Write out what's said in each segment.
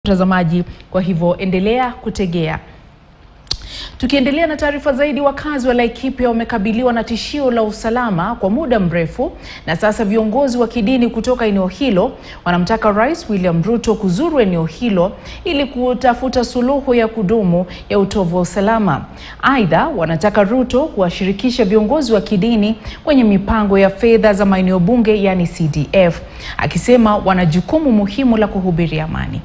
Mtazamaji, kwa hivyo endelea kutegea. Tukiendelea na taarifa zaidi, wakazi wa Laikipia wamekabiliwa na tishio la usalama kwa muda mrefu, na sasa viongozi wa kidini kutoka eneo hilo wanamtaka Rais William Ruto kuzuru eneo hilo ili kutafuta suluhu ya kudumu ya utovu wa usalama. Aidha, wanataka Ruto kuwashirikisha viongozi wa kidini kwenye mipango ya fedha za maeneo bunge, yani CDF, akisema wana jukumu muhimu la kuhubiri amani.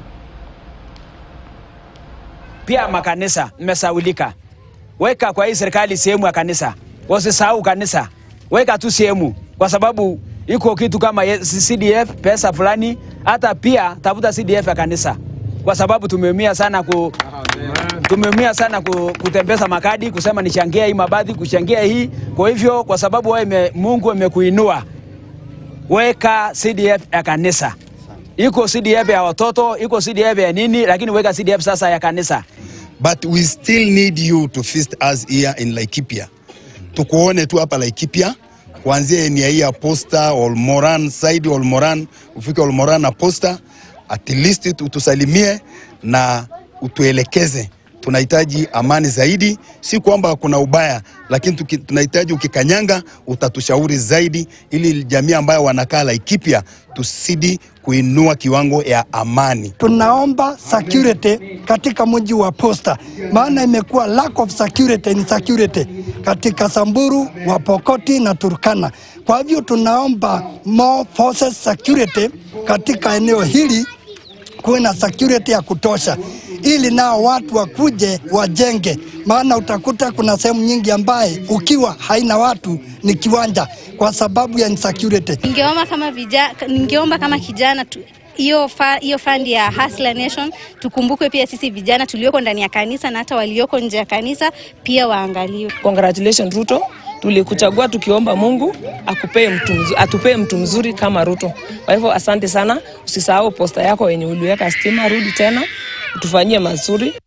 Pia makanisa mmesaulika, weka kwa hii serikali sehemu ya kanisa, wasisahau kanisa, weka tu sehemu, kwa sababu iko kitu kama CDF pesa fulani, hata pia tafuta CDF ya kanisa, kwa sababu tumeumia sana ku, tumeumia sana ku, kutembeza makadi kusema nichangia hii mabadhi kuchangia hii. Kwa hivyo kwa sababu wewe Mungu amekuinua, weka CDF ya kanisa iko CDF ya watoto, iko CDF ya nini, lakini weka CDF sasa ya kanisa. But we still need you to feast us here in Laikipia. Tukuone tu hapa Laikipia kuanzia eneo hii ya Posta, Olmoran, side Olmoran, ufike Olmoran na Posta, at least utusalimie na utuelekeze. Tunahitaji amani zaidi, si kwamba kuna ubaya, lakini tuki, tunahitaji ukikanyanga utatushauri zaidi, ili jamii ambayo wanakaa Laikipia tusidi kuinua kiwango ya amani. Tunaomba security katika mji wa Posta, maana imekuwa lack of security in security katika Samburu, Wapokoti na Turkana. Kwa hivyo tunaomba more forces security katika eneo hili, kuwe na security ya kutosha ili nao watu wakuje wajenge, maana utakuta kuna sehemu nyingi ambaye ukiwa haina watu ni kiwanja kwa sababu ya insecurity. Ningeomba kama vijana, ningeomba kama kijana tu hiyo fa, hiyo fund ya Hustler Nation tukumbukwe pia sisi vijana tulioko ndani ya kanisa na hata walioko nje ya kanisa pia waangaliwe. Congratulations Ruto, tulikuchagua tukiomba Mungu akupee mtu mzuri, atupee mtu mzuri kama Ruto. Kwa hivyo asante sana, usisahau posta yako yenye uliweka stima, rudi tena utufanyie mazuri.